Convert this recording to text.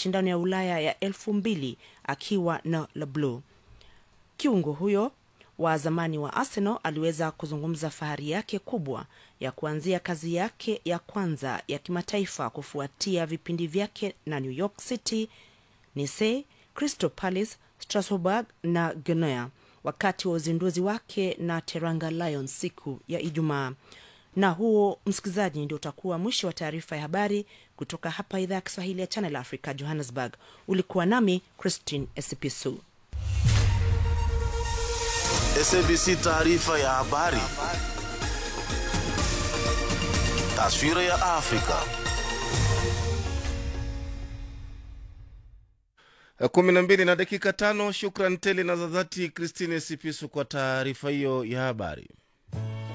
mashindano ya Ulaya ya elfu mbili akiwa na Le Bleu. Kiungo huyo wa zamani wa Arsenal aliweza kuzungumza fahari yake kubwa ya kuanzia kazi yake ya kwanza ya kimataifa kufuatia vipindi vyake na New York City, Nice, Crystal Palace, Strasbourg na Genoa wakati wa uzinduzi wake na Teranga Lions siku ya Ijumaa. Na huo msikilizaji, ndio utakuwa mwisho wa taarifa ya habari kutoka hapa idhaa ya Kiswahili ya Channel Africa, Johannesburg. Ulikuwa nami Christine Esipisu. SABC taarifa ya habari. Taswira ya Afrika. kumi na mbili na dakika tano. Shukran tele na za dhati Christine Sipisu kwa taarifa hiyo ya habari.